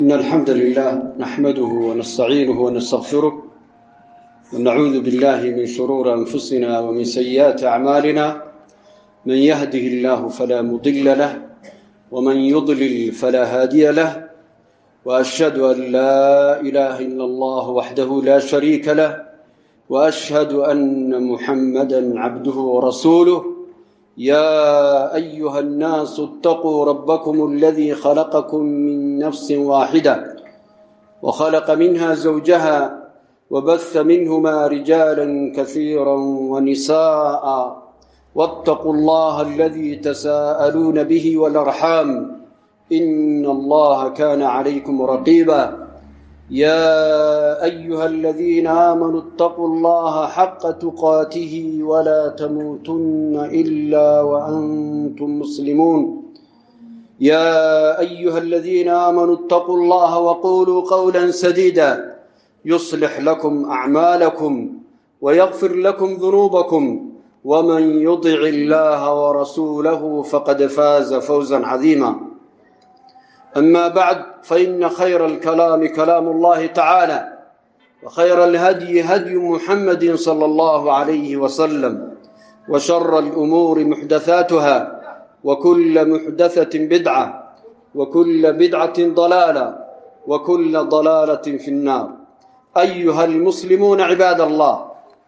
إن الحمد لله نحمده ونستعينه ونستغفره ونعوذ بالله من شرور أنفسنا ومن سيئات أعمالنا من يهده الله فلا مضل له ومن يضلل فلا هادي له وأشهد أن لا إله إلا الله وحده لا شريك له وأشهد أن محمدا عبده ورسوله يا أيها الناس اتقوا ربكم الذي خلقكم من نفس واحدة وخلق منها زوجها وبث منهما رجالا كثيرا ونساء واتقوا الله الذي تساءلون به والأرحام إن الله كان عليكم رقيبا يا أيها الذين آمنوا اتقوا الله حق تقاته ولا تموتن إلا وأنتم مسلمون يا أيها الذين آمنوا اتقوا الله وقولوا قولا سديدا يصلح لكم أعمالكم ويغفر لكم ذنوبكم ومن يطع الله ورسوله فقد فاز فوزا عظيما أما بعد فإن خير الكلام كلام الله تعالى وخير الهدي هدي محمد صلى الله عليه وسلم وشر الأمور محدثاتها وكل محدثة بدعة وكل بدعة ضلالة وكل ضلالة في النار أيها المسلمون عباد الله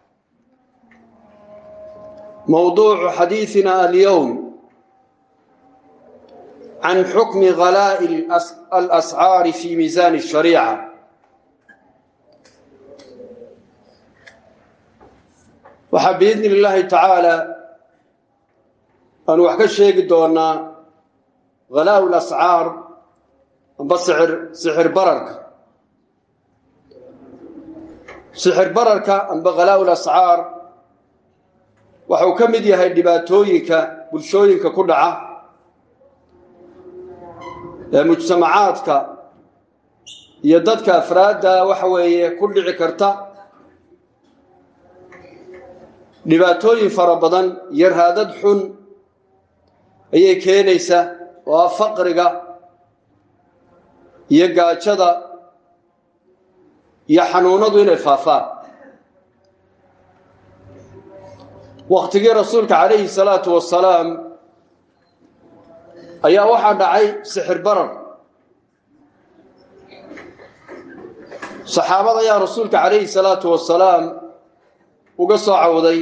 موضوع حديثنا اليوم عن حكم غلاء الأسعار في ميزان الشريعة waxaa biidni illaahi tacaala aanu wax ka sheegi doonaa halaau lascaar amba sixir sixir bararka sixir bararka amba halaau lascaar waxau ka mid yahay dhibaatooyinka bulshooyinka ku dhaca ee mujtamacaadka iyo dadka afraadda waxa weeye ku dhici karta dhibaatooyin fara badan iyo raadad xun ayay keenaysaa oo ah faqriga iyo gaajada iyo xanuunadu inay faafaan waktigii rasuulka calayhi salaatu wasalaam ayaa waxaa dhacay sixir barar saxaabada ayaa rasuulka calayhi salaatu wasalaam uga soo cawday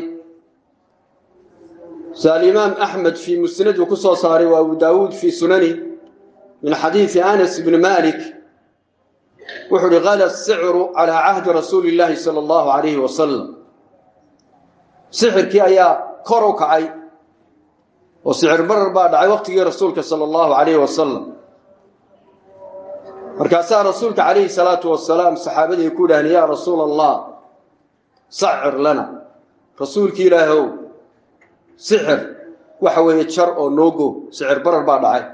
se alimaam axmed fii musnad uu ku soo saaray waa abu daawuud fii sunani min xadiidi anas bni malik wuxuu uhi gala sicru calaa cahdi rasuuli illaahi sala allahu calayhi wasalam sixirkii ayaa kor u kacay oo sicir barar baa dhacay waqtigii rasuulka sala allahu calayhi wasalam markaasaa rasuulka calayhi salaatu wasalaam saxaabadii ku idhaaheen yaa rasuula allah sacir lana rasuulki ilaahow sixir waxa weeye jar oo noogo sicir barar baa dhacay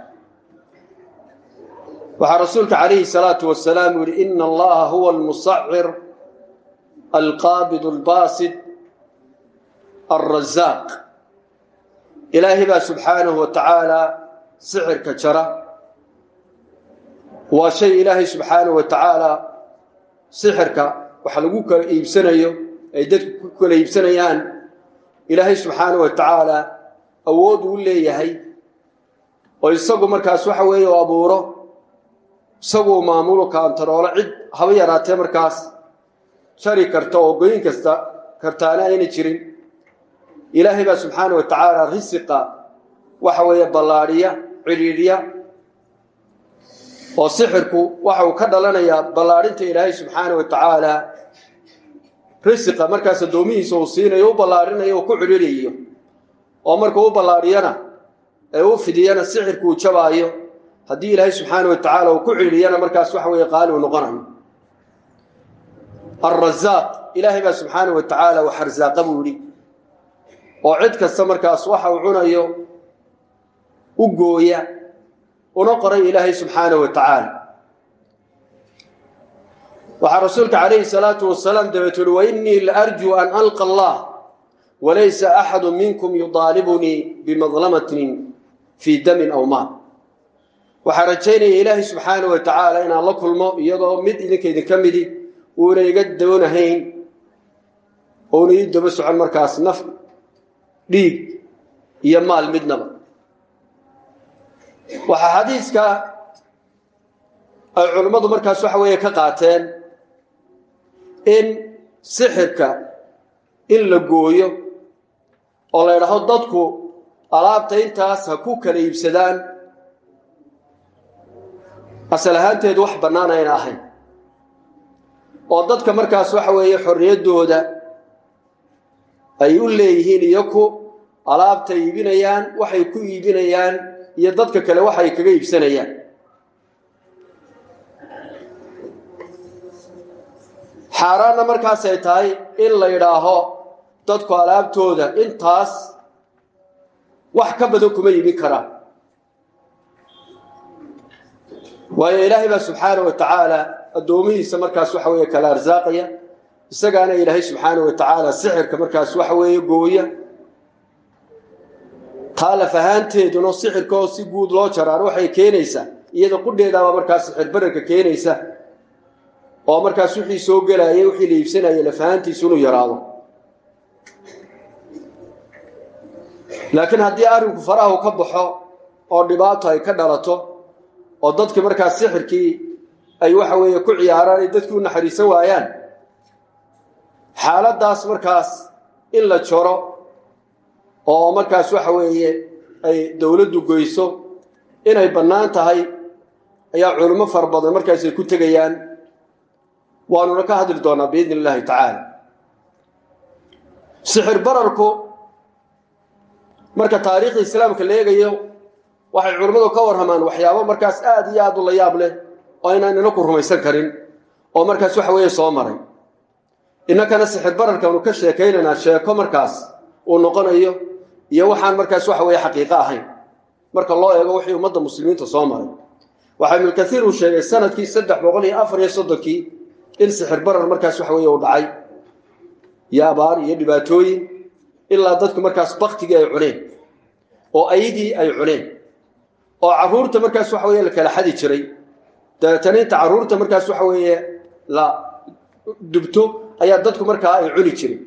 waxaa rasuulka calayhi salaatu wasalaam u yihi ina allaha huwa almusacir alqaabid albaasid alrazaaq ilaahay baa subxaanahu wa tacaala sixirka jara waa shay ilaahay subxaanahu wa tacaala sixirka waxa lagu kala iibsanayo ay dadku ku kala iibsanayaan ilaahay subxaanahu wa tacaala awood uu leeyahay oo isagu markaas waxa weeye u abuuro isaguu maamulo kaantaroolo cid haba yaraatee markaas jari karta oo goyn kasta kartaana ayna jirin ilaahay baa subxaana wa tacaala risiqa waxa weeye ballaadhiya cidhiidhiya oo sixirku waxa uu ka dhalanayaa ballaadhinta ilaahay subxaana wa tacaala risiqa markaas addoomihiisa uu siinayo u ballaarinayo oo ku cidhiidhayo oo markuu u ballaadhiyana ee u fidiyana sixirku uu jabaayo haddii ilaahay subxaana wa tacaala uu ku cidhiidhiyana markaas waxa weeye qaali uu noqonayo alrazaaq ilaahay baa subxaana wa tacaala wax arsaaqa buu yidhi oo cid kasta markaas waxa uu cunayo u gooya una qoray ilaahay subxaanahu wa tacaala waxaa rasuulka calayhi salaatu wasalaam dabeet uhi wainii laarjuu an alqa allah walaysa axadu minkum yudaalibunii bimadlamatin fii damin aw maal waxaa rajaynaya ilaahay subxaanah wa tacaala inaan la kulmo iyadoo mid idinka idinka midi uuna iga doonahayn ouna ii daba socon markaas naf dhiig iyo maal midnaba waxaa xadiiska ay culimmadu markaas waxa weeye ka qaateen in sixirka in la gooyo oo la ydhaahdo dadku alaabta intaas ha ku kala iibsadaan asal ahaanteedu wax bannaan ayna ahayn oo dadka markaas waxa weeye xorriyaddooda ay u leeyihiin iyaku alaabta iibinayaan waxay ku iibinayaan iyo dadka kale waxay kaga iibsanayaan xaaraanna markaasay tahay in la yidhaaho dadku alaabtooda intaas wax ka badan kuma iibin karaan waayo ilaahay baa subxaana wa tacaala addoomihiisa markaas waxa weeye kala arsaaqaya isagaana ilaahay subxaana wa tacaala sixirka markaas waxa weeye gooya taalaf ahaanteeduna sixirka oo si guud loo jaraano waxay keenaysaa iyada qudheedaaba markaas sixir bararka keenaysa oo markaas wixii soo gelayay wixii la iibsanayay lafahaantiisu inuu yaraado laakiin haddii arrinku farahu ka baxo oo dhibaato ay ka dhalato oo dadkii markaas sixirkii ay waxa weeye ku ciyaaraan ay dadkii u naxariisan waayaan xaaladdaas markaas in la jaro oo markaas waxa weeye ay dowladdu goyso inay bannaan tahay ayaa culimo fara badan markaas ay ku tegayaan waanuna ka hadli doonaa biidni illaahi tacaala sixir bararku marka taariikhda islaamka la eegayo waxay culimmadu ka warramaan waxyaabo markaas aada iyo aada u la yaab leh oo aynaan inaku rumaysan karin oo markaas waxa weeye soo maray innakana sixir bararkaanu ka sheekaynaynaa sheeko markaas uu noqonayo iyo waxaan markaas waxa weeye xaqiiqo ahayn marka loo eego wixii ummadda muslimiinta soo maray waxaa ibnulkaiir uu sheegay sanadkii saddex boqol iyo afar iyo soddonkii in sixir barar markaas waxa weeye uu dhacay iyo abaar iyo dhibaatooyin ilaa dadku markaas baktigii ay cuneen oo ayadii ay cuneen oo carruurta markaas waxa weye la kala xadi jiray dabeetana inta carruurta markaas waxa weeye la dubto ayaa dadku markaa ay cuni jiray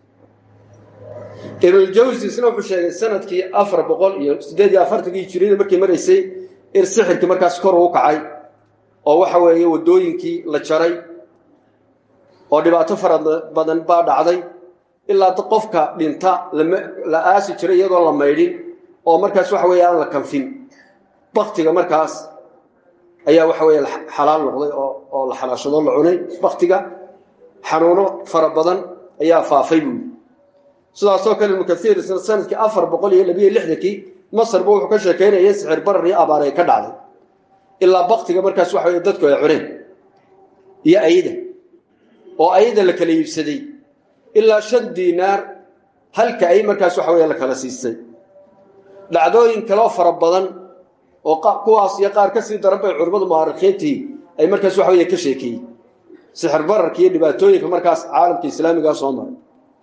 ibnuljawsi isna wuxuu sheegay sanadkii afar boqol iyo siddeed iyo afartankii hijiriyada markii maraysay in sixirkii markaas kor uu kacay oo waxa weeye waddooyinkii la jaray oo dhibaato fara badan baa dhacday ilaa qofka dhinta la aasi jiray iyadoon la maydhin oo markaas waxa weeye aan la kanfin baktiga markaas ayaa waxa weeye xalaal noqday oo la xalaashado la cunay baktiga xanuuno fara badan ayaa faafay buuli sidaasoo kale ibnu kaiir isna sanadkii afar boqol iyo labiyo lixdankii masarba wuxuu ka sheekaynaya sixir barar iyo abaar ay ka dhacday ilaa baktiga markaas waxa weye dadku ay cuneen iyo ayda oo ayada la kala iibsaday ilaa shan diinaar halka ay markaas waxa weye la kala siistay dhacdooyin kaleo fara badan oo kuwaas iyo qaar ka sii daran bay culimmadu mu'arikhiintii ay markaas waxa weye ka sheekeeyey sixir bararka iyo dhibaatooyinka markaas caalamka islaamigaa soo maray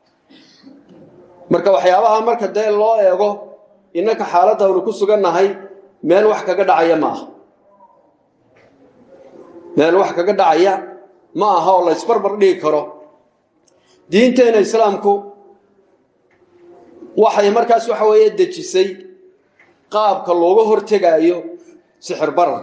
marka waxyaabaha marka dee loo eego innaka xaaladda aynu ku sugannahay meel wax kaga dhacaya ma aha meel wax kaga dhacaya ma aha oo la ysbarbar dhigi karo diinteena islaamku waxay markaas waxa weeye dejisay qaabka looga hortegaayo sixir barar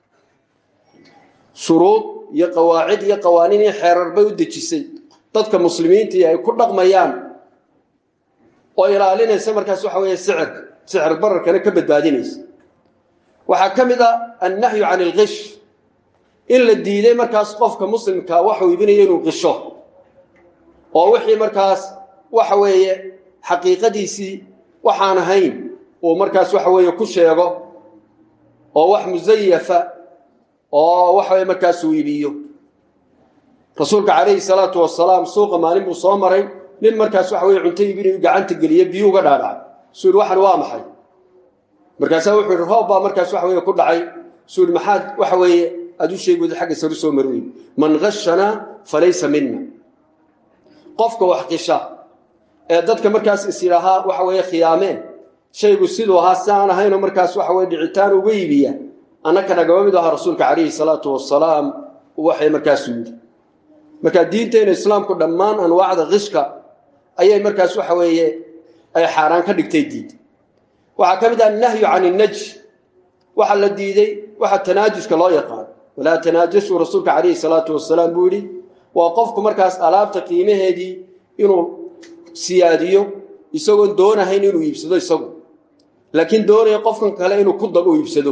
shuruud iyo qawaacid iyo qawaaniin iyo xeerar bay u dejisay dadka muslimiintii ay ku dhaqmayaan oo ilaalinaysa markaas waxa weeye sicirka sixir bararkana ka badbaadinaysa waxaa ka mid a annahyu can ilkish in la diiday markaas qofka muslimka waxuu iibinaya inuu qisho oo wixii markaas waxa weeye xaqiiqadiisii waxaan ahayn uu markaas waxa weeye ku sheego oo wax musayafa oo waxa weye markaas uu iibiyo rasuulka calayhi salaatu wasalaam suuqa maalin buu soo maray nin markaas waxa weye cunto iibinayu gacanta geliye biyu uga dhaadhacay suu yihi waxan waa maxay markaasaa wuxuu yihi roob baa markaas waxa weye ku dhacay suu yihi maxaad waxa weeye aad u sheegi weyda xagga saru soo mari weyn man gashanaa falaysa mina qofka wax qisha ee dadka markaas is yidhaahaa waxa weeye khiyaameen shaygu siduu ahaa si aan ahaynoo markaas waxa weye dhicitaan uga iibiya annaka nagama mid aha rasuulka calayhi salaatu wasalaam waxay markaasu yidhi markaa diinteena islaamku dhammaan anwaacda qishka ayay markaas waxa weeye ay xaaraan ka dhigtay diid waxaa ka mid ah annahyu can innaj waxaa la diiday waxa tanaajuska loo yaqaan walaa tanaajasuu rasuulka calayhi salaatu wasalaam buu yidhi waa qofku markaas alaabta qiimaheedii inuu siyaadiyo isagoon doonahayn inuu iibsado isagu laakiin doonaya qofkan kale inuu ku dab u iibsado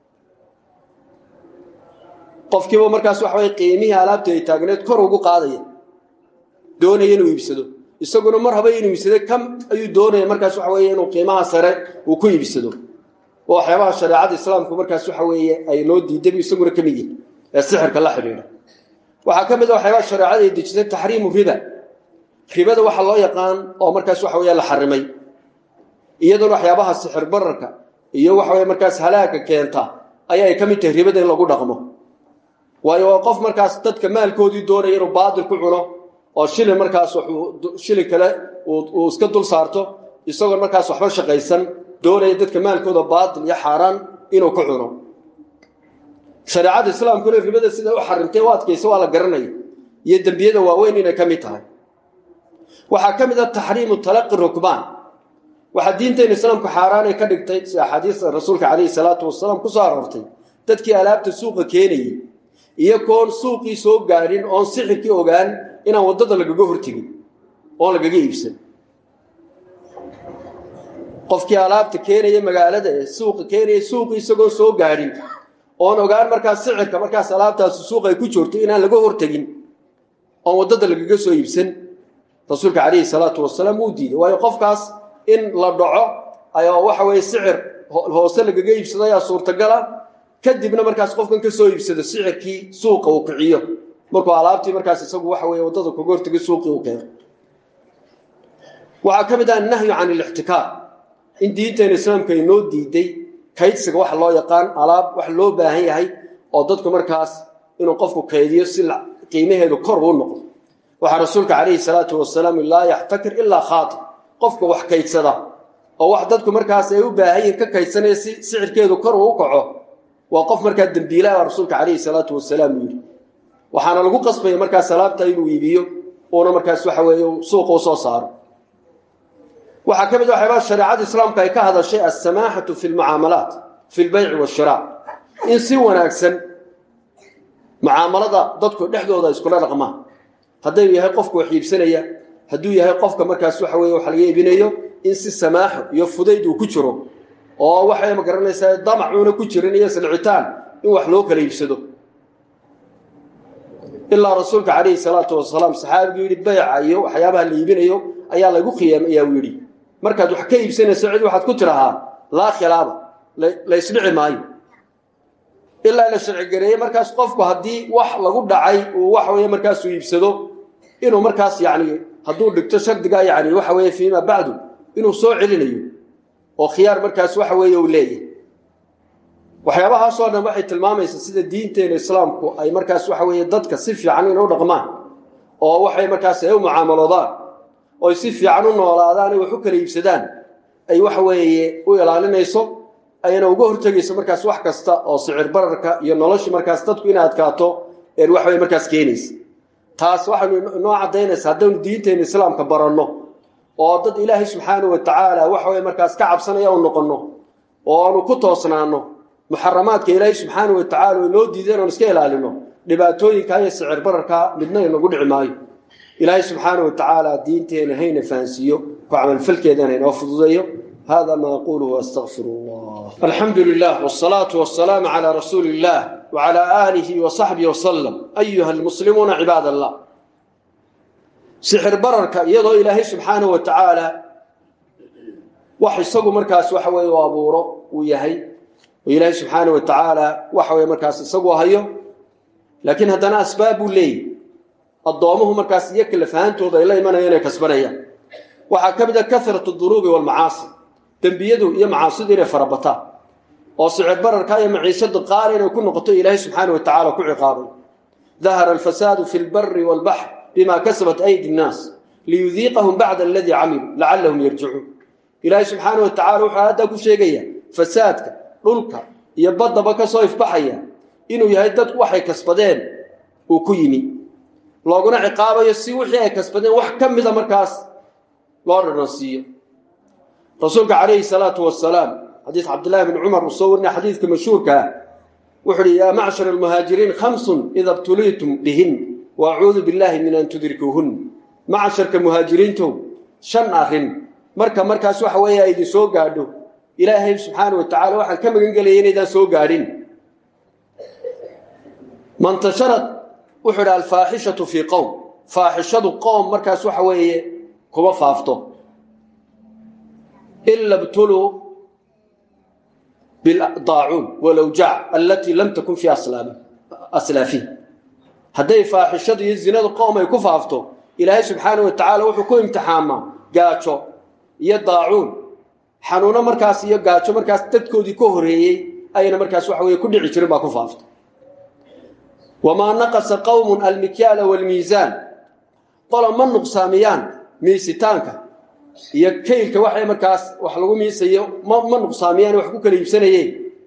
qofkiiba markaas waxa way qiimihii alaabta ay taagneed kor ugu qaadaya doonaya inuu iibsado isaguna mar haba inuu iibsado kam ayuu doonaya markaas waxa weeye inuu qiimaha sare uu ku iibsado oo waxyaabaha shareecada islaamku markaas waxa weeye ay noo diiday isaguna ka mid yihin ee sixirka la xidhiidha waxaa ka mid a waxyaabaha shareecada ay dejisay taxriimu riba ribada waxa loo yaqaan oo markaas waxa weeye la xarimay iyaduna waxyaabaha sixir bararka iyo waxa weye markaas halaaga keenta ayaa ay ka mid tahay ribada in lagu dhaqmo waayo waa qof markaas dadka maalkoodii doonaya inuu baadil ku cuno oo shilin markaas shilin kale uu iska dul saarto isagoon markaas waxba shaqaysan doonaya dadka maalkooda baadil iyo xaaraan inuu ku cuno shareecada islaamkuna ribada sida u xarimtay u adkaysa waa la garanaya iyo dembiyada waaweyn inay ka mid tahay waxaa ka mid ah taxriimu talaqi rukbaan waxaa diinteena islaamku xaaraanay ka dhigtay si axaadiista rasuulka calayhi salaatu wasalaam ku soo aroortay dadkii alaabta suuqa keenayay iyo koon suuqii soo gaadhin oon sixirkii ogaan inaan waddada lagaga hortegin oon lagaga iibsan qofkii alaabta keenaya magaalada ee suuqa keenaya suuqii isagoo soo gaadhin oon ogaan markaas sixirka markaas alaabtaasi suuq ay ku jirto inaan laga hortegin oon waddada lagaga soo iibsan rasuulka calayhi salaatu wasalaam wuu diiday waayo qofkaas in la dhaco ayaa waxa weeye sicir hoose lagaga iibsado ayaa suurtagala kadibna markaas qofkan ka soo iibsado sicirkii suuqa uu kiciyo markuu alaabtii markaas isagu waxa weeye waddada kaga hortagay suuqii uu keeno waxaa ka mid ah annahyu can ilixtikaar in diinteena islaamka ay noo diiday kaydsiga waxa loo yaqaan alaab wax loo baahan yahay oo dadku markaas inuu qofku kaydiyo si qiimaheedu kor uu noqdo waxaa rasuulka calayhi salaatu wasalaam laa yaxtakir ilaa khaati qofka wax kaydsada oo wax dadku markaas ay u baahan yihin ka kaydsanaya si sicirkeedu kor uu u kaco waa qof markaa dembiilaha rasuulka calayhi salaatu wasalaam yidhi waxaana lagu qasbaya markaas alaabta inuu iibiyo uuna markaas waxa weeye suuqa u soo saaro waxaa ka mid a waxyaabaa shareecada islaamka ay ka hadashay alsamaaxatu fi lmucaamalaat fi lbayci waashira in si wanaagsan mucaamalada dadku dhexdooda iskula dhaqmaan hadduu yahay qofka wax iibsanaya hadduu yahay qofka markaas waxa weye wax laga iibinayo in si samaaxo iyo fudayd uu ku jiro oo waxay ma garanaysaa damacuuna ku jirin iyo silcitaan in wax loo kala iibsado ilaa rasuulka calayhi salaatu wasalaam saxaabigu yidhi bayca iyo waxyaabaha la iibinayo ayaa lagu khiyaamayaa uu yidhi markaad wax ka iibsanayso cid waxaad ku tirahaa laa khilaaba la ysdhici maayo ilaa la sharcigareeyey markaas qofku haddii wax lagu dhacay uu waxa weye markaasuu iibsado inuu markaas yani hadduu dhigto shardiga yani waxa weye fiima bacdu inuu soo celinayo oo khiyaar markaas waxa weeye uu leeyahay waxyaabahaasoo dhan waxay tilmaamaysaa sida diinteena islaamku ay markaas waxa weeye dadka si fiican inay u dhaqmaan oo waxay markaas ay u mucaamaloodaan oy si fiican u noolaadaan ay wax u kala iibsadaan ay waxa weeye u ilaalinayso ayna uga hortegayso markaas wax kasta oo sicir bararka iyo nolosha markaas dadku inay adkaato een wax way markaas keenaysa taas waxaynu noo caddaynaysa haddaynu diinteena islaamka baranno oo dad ilaahay subxaana wa tacaala waxa way markaas ka cabsanaya u noqonno oo aanu ku toosnaanno muxaramaadka ilaahay subxaana wa tacala way noo diideen oon iska ilaalino dhibaatooyinka iyo sicir bararka midna inagu dhici maayo ilaahay subxaana wa tacaala diinteena hayna fahansiiyo ku camalfalkeedana inoo fududeeyo هذا ما أقوله وأستغفر الله الحمد لله والصلاة والسلام على رسول الله وعلى آله وصحبه وسلم أيها المسلمون عباد الله سحر بررك يضو إلهي سبحانه وتعالى وحي مركاس وحوي وابورو ويهي وإلهي سبحانه وتعالى وحوي مركاس سقو هيو لكن هدنا أسباب لي الضوامه مركاس يكل فهانتو ذا إلهي من ينا كسبنيا وحكبد كثرة الذنوب والمعاصي dembiyadu iyo macaasidu inay farabataan oo sicir bararka iyo maciishadu qaali inay ku noqoto ilaahay subxaana wa tacala ku ciqaabay dahara alfasaadu fi lbari walbaxr bima kasabat aydi nnaas liyudiiqahum bacda aladii camiluu lacallahum yarjicuun ilaahay subxaana wa tacala wuxuu haddaa ku sheegaya fasaadka dhulka iyo baddaba ka soo ifbaxaya inuu yahay dadku waxay kasbadeen uu ku yimi looguna ciqaabayo si wixii ay kasbadeen wax ka mida markaas loo dhanansiiyo rasuulka calayhi salaatu wasalaam xadiis cabdillahi bn cumar uu soo warinaya xadiidka mashhuurka ah wuxu uhi yaa macshar almuhaajiriin khamsun ida btuliitum bihin wa acuudu billahi min an tudrikuuhun macsharka muhaajiriintow shan arrin marka markaas waxa weeye ay idin soo gaadho ilaahay subxaana wa tacala waxaan ka magan gelaya inaydaan soo gaadhin mantasharad wuxuu idhi alfaaxishatu fii qowm faaxishadu qoom markaas waxa weeye kuma faafto ila btuluu bildaacuun walawjaac alatii lam takun fii aslaafihi hadday faaxishadu iyo zinadu qoom ay ku faafto ilaahay subxaana wa tacaala wuxuu ku imtixaamaa gaajo iyo daacuun xanuuno markaas iyo gaajo markaas dadkoodii ka horeeyey ayna markaas waxa weye ku dhici jirin baa ku faafta wamaa naqasa qowmun almikyaala waalmiisaan qola ma nuqsaamiyaan miisitaanka iyo kaylka waxay markaas wax lagu miisayo ma nuqsaamiyaan wax ku kala iibsanayeen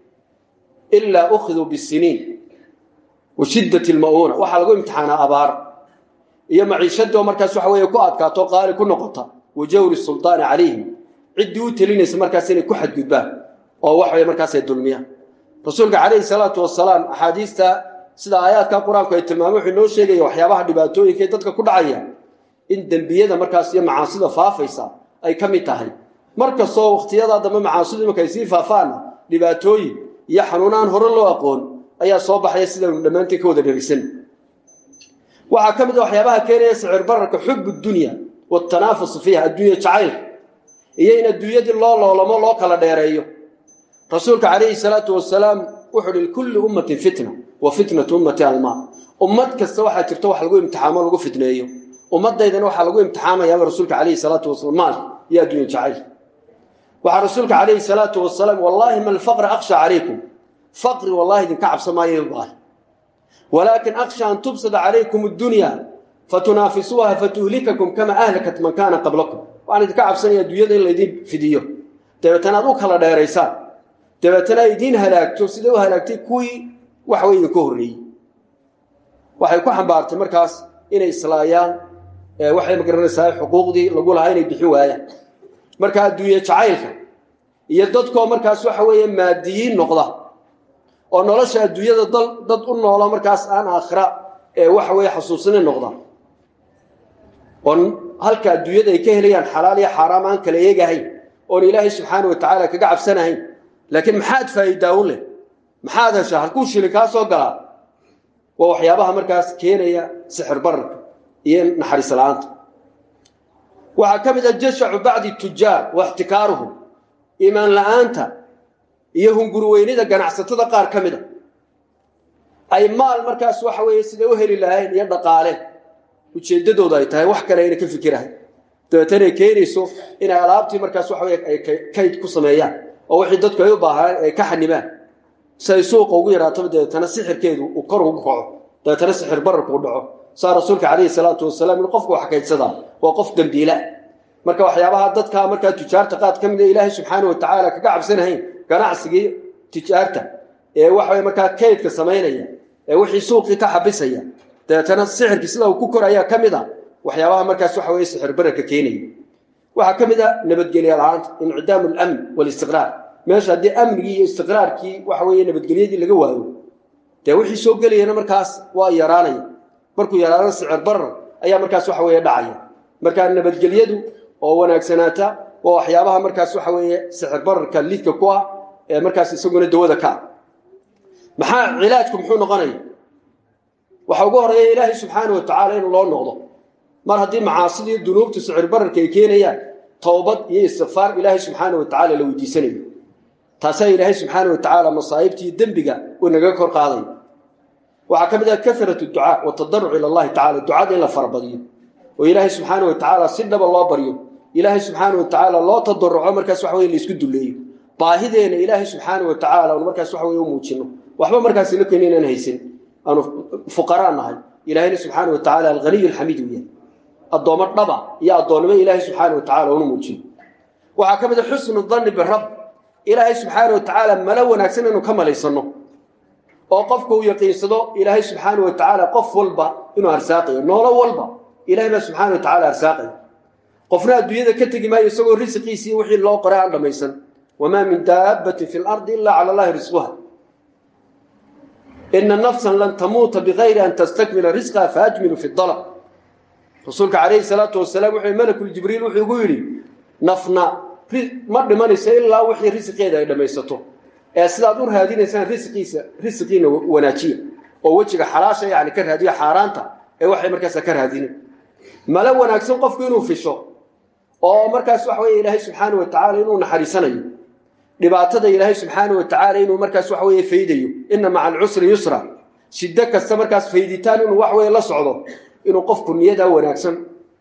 ilaa ukhiduu bisiniin wa shiddati lma'uuna waxaa lagu imtixaanaa abaar iyo maciishadoo markaas waxa weeye ku adkaato qaali ku noqota wa jawri suldaani calayhim ciddii u telinaysa markaas inay ku xadgudbaan oo wax way markaas ay dulmiyaan rasuulka calayhi salaatu wasalaam axaadiista sida aayaadka qur-aanku ay tilmaamay wuxuu inoo sheegaya waxyaabaha dhibaatooyinka ee dadka ku dhacaya in dembiyada markaas iyo macaasida faafaysa ay ka mid tahay mar kastoo wakhtiyadaa dambe macaasidu imanka ay sii faafaana dhibaatooyin iyo xanuunaan hore loo aqoon ayaa soo baxaya sidaynu dhammaantiin ka wada dherisan waxaa ka mid a waxyaabaha keenaya sicir bararka xubu dunya watanaafusu fiiha adduunya jacaylka iyo in adduunyadii loo loolamo loo kala dheereeyo rasuulka calayhi salaatu wasalaam wuxuu uhi likulli ummatin fitna wa fitnatu ummati almaa ummad kasta waxaa jirta wax lagu imtixaamo lagu fitneeyo ummadaydana waxaa lagu imtixaamayaaba rasuulka calayhi salaatu wasalaam maal iyo adduunya jacayl waxaa rasuulka calayhi salaatu wasalaam wallaahi ma alfaqra akhsha calaykum faqri wallahi idinka cabsa maayo baahi walaakin akhsha an tubsada calaykum addunya fatunaafisuuha fatuhlikakum kama ahlakat man kaana qablakum waxaan idinka cabsanaya adduunyada in laydin fidiyo dabeetana aad u kala dheeraysaan dabeetana ay idiin halaagto siday u halaagtay kuwii waxa wey idinka horreeyey waxay ku xambaartay markaas inay islaayaan waxay magaranaysaa xuquuqdii lagu lahaa inay bixin waayaan marka adduunye jacaylka iyo dadkoo markaas waxa weeye maadiyiin noqda oo nolosha adduunyada dad u noola markaas aan aakhira ee waxa weeye xasuusina noqda oon halka adduunyada ay ka helayaan xalaal iyo xaaraam aan kala eegahayn oon ilaahay subxaana wa tacaala kaga cabsanahayn laakiin maxaad faa'iidaa u leh maxaad heshaa halkuu shili kaa soo galaa waa waxyaabaha markaas keenaya sixir bararka iyo naxariis la-aanta waxaa ka mid a jashacu bacdi tujaar wa ixtikaaruhum iimaan la-aanta iyo hungurweynida ganacsatada qaar ka mida ay maal markaas waxa weeye siday u heli lahayn iyo dhaqaale ujeeddadooda ay tahay wax kale ayna ka fikirahay dabeetana ay keenayso inay alaabtii markaas waxa weye ay kayd ku sameeyaan oo wixii dadku ay u baahaan ay ka xanimaan si ay suuqa ugu yaraataba dabeetana sixirkeedu uu kor ugu kaco dabeetana sixir bararku u dhaco saa rasuulka calayhi salaatu wasalaam in qofku wax kaydsadaa waa qof dembiila marka waxyaabaha dadka markaa tujaarta qaad ka mid a ilaahay subxaana wa tacaala kaga cabsanahayn ganacsigii tujaarta ee waxaway markaa kaydka samaynaya ee wixii suuqii ka xabisaya dabeetana sixirkii sida uu ku korayaa ka mid a waxyaabaha markaas waxa weye sixir bararka keenaya waxaa ka mid a nabadgelya la-aanta incidaamu alamn walistiqraar meesha haddii amnigii iyo istiqraarkii waxa weeye nabadgelyadii laga waayo dee wixii soo gelayana markaas waa yaraanaya markuu yaraano sicir barar ayaa markaas waxa weeye dhacaya markaa nabadgelyadu oo wanaagsanaata waa waxyaabaha markaas waxa weeye sicir bararka lidka ku ah ee markaas isaguna dawada ka ah maxaa cilaajku muxuu noqonaya waxa ugu horeeya ilaahay subxaana wa tacaala in loo noqdo mar haddii macaasidii dunuubta sicir bararka ay keenayaan towbad iyo istikfaar ilaahay subxaana wa tacala la weydiisanayo taasaa ilaahay subxaana wa tacaala masaa'ibtii dembiga uu naga kor qaadayo waxaa ka mid ah karat ducaa watadaruc ila allahi tacala ducada in la farabadiyo oo ilaahay subxaana wa tacaala si dhaba loo baryo ilaahay subxaana wa tacaala loo tadaruco markaas waxa weye laisku duleeyo baahideena ilaahay subxaana wa tacaala aanu markaas waxa weye u muujino waxba markaas ina keeni inaan haysan aanu fuqaraa nahay ilaahayna subxaana wa tacala alghaniy alxamiid uu yahay addoommo dhaba iyo addoonnimo ilaahay subxaana wa tacala unu muujino waxaa ka mid a xusnu danni birab ilaahay subxaana wa tacaala malo wanaagsan inuu ka malaysanno oo qofka uu yaqiinsado ilaahay subxaana wa tacaala qof walba inuu arsaaqayo noolo walba ilahay baa subxaana wa tacala arsaaqaya qofna adduunyada ka tegi maayo isagoo risiqiisii wixii loo qoray aan dhammaysan wamaa min daabbatin fi lardi ilaa cala allahi risquha ina nafsan lan tamuuta bigayri an tastakmila risqaha faajmilu fi dalab rasuulka calayhi salaatu wasalaam wuxuu malakuljibriil wuxuu igu yidhi nafna ma dhimanayso ilaa wixii risiqeeda ay dhammaysato ee sidaad u raadinaysaan risiqiisa risiqiina wanaajiya oo wejiga xalaasha yani ka raadiyo xaaraanta ee waxay markaasa ka raadinin malo wanaagsan qofku inuu fisho oo markaas waxa weye ilaahay subxaana wa tacala inuu naxariisanayo dhibaatada ilaahay subxaana wa tacaala inuu markaas waxa weye faydayo ina maca alcusri yusra shiddo kasta markaas fayditaan inuu wax weye la socdo inuu qofku niyadaa wanaagsan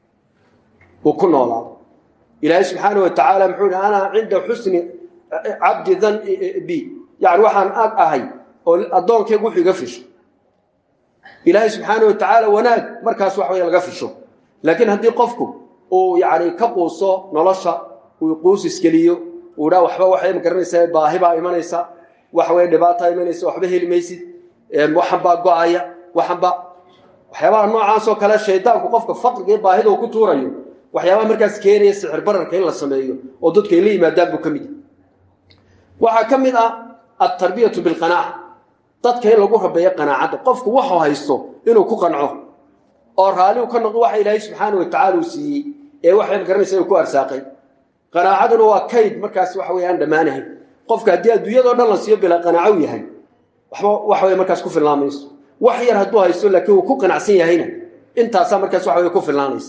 uu ku noolaado ilaahay subxaana wa tacaala muxuu yihi ana cinda xusni cabdi dan b yani waxaan ag ahay oo addoonkeygu wuxuu iga fisho ilaahay subxaana wa tacaala wanaag markaas wax weye laga fisho laakiin haddii qofku uu yani ka quuso nolosha uu quus iskeliyo uu dhaa waxba waxay ma garanaysaa baahi baa imanaysa waxa weye dhibaataa imanaysa waxba heli maysid waxan baa go-aya waxan baa waxyaabaha noocaasoo kale shaydaanku qofka faqriga iyo baahida uu ku tuurayo waxyaabaha markaas keenaya sixir bararka in la sameeyo oo dadku ay la yimaadaan buu ka mid waxaa ka mid ah altarbiyatu bilqanaaca dadka in lagu rabeeyo qanaacadda qofku waxuu haysto inuu ku qanco oo raalliu ka noqdo waxa ilaahay subxaana wa tacala uu siiyey ee waxay ma garanaysa uu ku arsaaqay qanaacaduna waa kayd markaas waxa weye aan dhammaanahayn qofka haddii adduunyadao dhan la siiyo bilaa qanaaco yahay waxba waxa weye markaas ku filnaan mayso wax yar hadduu haysto laakiin uu ku qanacsan yahayna intaasaa markaas waxa weye ku filnaanaysa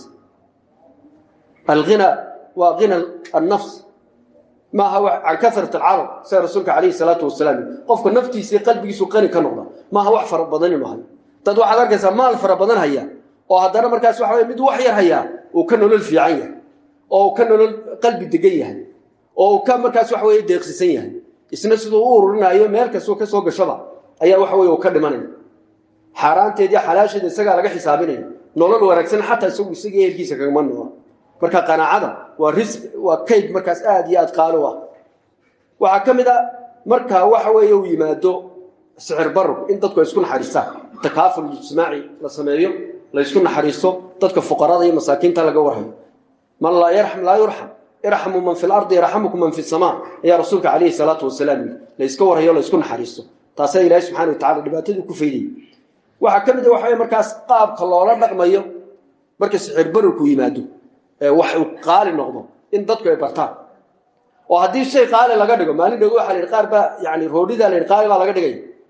alghina waa hina annafs maaha can karat alcarab sida rasuulka calayhi salaatu wasalaam qofka naftiisa qalbigiisu qani ka noqda maaha wax fara badan inuu hayo dad waxaad arkaysaa maal fara badan haya oo haddana markaas waxa weye mid wax yar hayaa uu ka nolol fiican yahay oo uu ka nolol qalbi degan yahay oo uu ka markaas waxa weye deeqsisan yahay isna siduu u ururinaayo meel kastoo ka soo gashaba ayaa waxa weye uu ka dhimanaya xaaraanteedii xalaasheeda isagaa laga xisaabinaya nolol wanaagsan xataa isagu isaga ehelkiisa kagama noola marka qanaacada waa risq waa kayd markaas aada iyo aad qaalo ah waxaa ka mid a markaa waxa weeye uu yimaado sixir bararku in dadku ay isku naxariistaan takaaful ijtimaaci la sameeyo la ysku naxariisto dadka fuqarada iyo masaakiinta laga warhayo man laa yarxam laa yurxam irxamu man fi lardi yarxamukum man fi samaa ayaa rasuulka calayhi salaatu wasalaam yidhi la yska warhayo la ysku naxariisto taasaa ilaahay subxana wa tacala dhibaatadii ku faydayay waxaa ka mid a waxa weye markaas qaabka loola dhaqmayo marka sixir bararku yimaado wax uu qaali noqdo in dadku ay bartaan oo haddii shay qaali laga dhigo maalin dhow waxa la yidhi qaar baa yani roodhidaa la yidhi qaali baa laga dhigay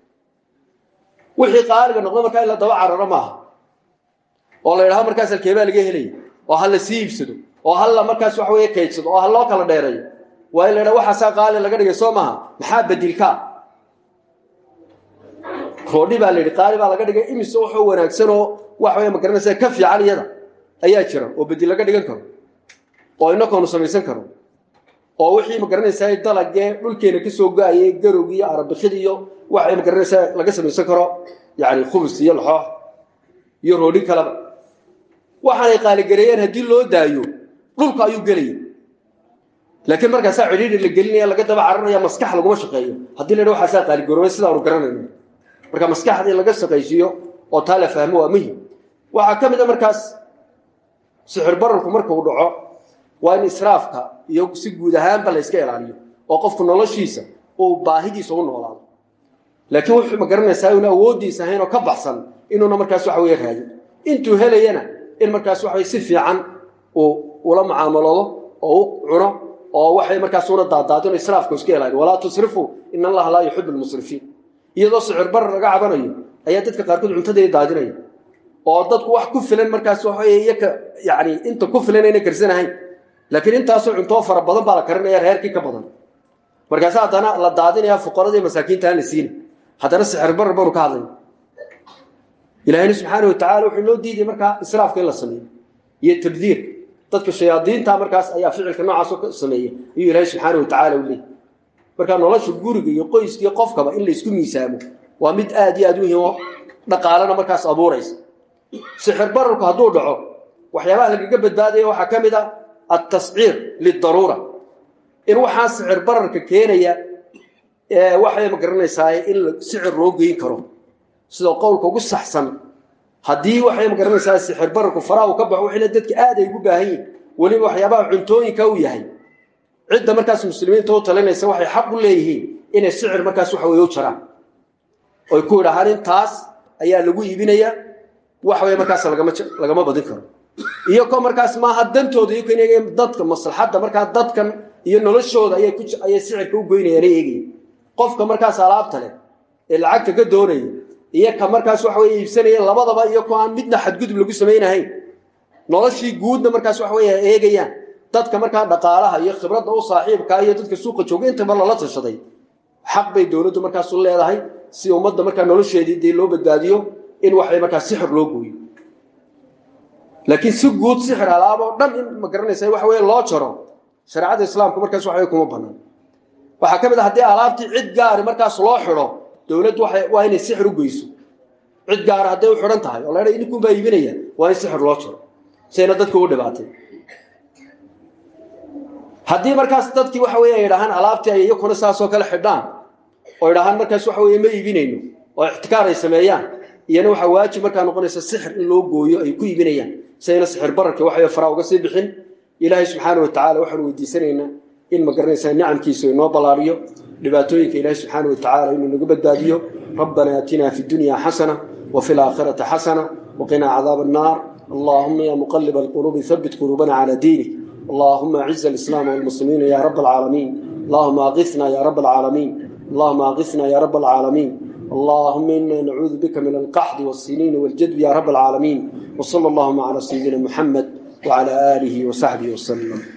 wixii qaaliga noqdo markaa in la daba cararo maaha oo la yidhahdo markaas halkeebaa laga helaya oo ha la sii iibsado oo ha la markaas wax weeye kaydsado oo ha loo kala dheereeyo waa in la yidhahdo waxaasaa qaali laga dhigay soo maaha maxaa bedilkaa roodhi baa la yidhi qaali baa laga dhigay imise waxoo wanaagsan oo wax weye ma garanaysa ka fiican iyada ayaa jira oo bedel laga dhigan karo oo inakoonu samaysan karo oo wixii ma garanaysaa dalagee dhulkeena ka soo go-ayay garowg iyo arabikid iyo waxay ma garanaysaa laga samaysan karo yani khubus iyo laxoox iyo roodhi kaleba waxaanay qaaligareeyeen haddii loo daayo dhulka ayuu gelaya laakiin markaasaa cidhiidhi la gelinaya laga daba cararaya maskax laguma shaqeeyo haddii la yidha waxaasaa qaaligaroobay sidaanu garanayno marka maskaxdii laga shaqaysiiyo oo taa la fahmo waa muhim waxaa ka mid a markaas sixir bararku markuu dhaco waa in israafka iyo si guud ahaanba la yska ilaaliyo oo qofku noloshiisa uu baahidiisa u noolaado laakiin wuxuu ma garanaysaa una awooddiisa ahayn oo ka baxsan inuuna markaas waxa weye raadin intuu helayana in markaas waxa weye si fiican uu ula mucaamaloodo oo u cuno oo waxay markaas una daadaadino israafku iska ilaaliyo walaa tusrifuu in allaha laa yuxibu lmusrifiin iyadoo sicir barar laga cabanayo ayaa dadka qaarkood cuntadeeda daadinaya oo dadku wax ku filan markaas waxa iyaka yani inta ku filan ayna karsanahayn laakiin intaasoo cuntoo fara badan baa la karinaya reerkii ka badan markaas haddana la daadinaya fuqaradii masaakiinta aan la siina haddana sixir barar baanu ka hadlaya ilaahayna subxaana watacala wuxuu noo diiday markaa israafka in la sameeyo iyo tabdiir dadka shayaadiinta markaas ayaa ficilka noocaasoo ka sameeya ayuu ilaahay subxaana watacala u leeyay markaa nolosha guriga iyo qoyska iyo qofkaba in laysku miisaamo waa mid aad iyo aad muhiim oo dhaqaalana markaas abuuraysa sixir bararku hadduu dhaco waxyaabaha lagaga badbaadaya waxaa ka mid a altasciir lidaruura in waxaa sicir bararka keenaya waxay ma garanaysaa in sicir loo geyn karo sidoo qowlka ugu saxsan haddii waxay ma garanaysaa sixir bararku faraha uu ka baxo wixina dadka aad ay ugu baahan yihin weliba waxyaabaha cuntooyinka uu yahay cidda markaas muslimiinta u talinaysa waxay xaq u leeyihiin inay sicir markaas waxa weye u jaraan oy ku idhahaan intaas ayaa lagu iibinaya wax weye markaas lagama lagama badin karo iyo ko markaas maaha dantooda iyo kan dadka maslaxadda markaa dadkan iyo noloshooda ayay ku ayay sicirka u goynayaan ay eegayeen qofka markaas alaabta leh ee lacagta ka doonaya iyo ka markaas waxa weye iibsanaya labadaba iyo ko aan midna xadgudub lagu samaynahayn noloshii guudna markaas waxa weye eegayaan dadka markaa dhaqaalaha iyo khibradda u saaxiibkaa iyo dadka suuqa jooga intaba lala tashaday xaq bay dowladdu markaas u leedahay si ummadda markaa nolosheedii dee loo badbaadiyo in waxay markaa sixir loo gooyo laakiin si guud sixir alaab oo dhan in ma garanaysa waxa weye loo jaro shareecada islaamku markaas waxa weye kuma bannaan waxaa ka mid a haddii alaabtii cid gaari markaas loo xidho dowladdu waa inay sixir u geyso cid gaara hadday u xidhan tahay oo la idinkuun baa iibinaya waa in sixir loo jaro sayna dadka ugu dhibaatay haddii markaas dadkii waxa weye ay idhahaan alaabtii ay iyakuna saasoo kale xidhaan oo idhahaan markaas waxa weye ma iibinayno oo ixtikaar ay sameeyaan iyana waxaa waajib markaa noqonaysa sixir in loo gooyo ay ku iibinayaan sayna sixir bararka waxay faraa uga sii bixin ilaahay subxaana wa tacala waxaanu weydiisanaynaa in ma garanaysaa nicamkiisu inoo ballaariyo dhibaatooyinka ilaahay subxaana wa tacala inuu naga badbaadiyo rabbana aatina fi dunya xasana wa fi laakhirati xasana waqinaa cadaaba annaar allahuma ya muqaliba alquluubi habit quluubana cala diinik اللهم اعز الإسلام والمسلمين يا رب العالمين اللهم أغثنا يا رب العالمين اللهم أغثنا يا رب العالمين اللهم إنا نعوذ بك من القحط والسنين والجدب يا رب العالمين وصلى اللهم على سيدنا محمد وعلى آله وصحبه وسلم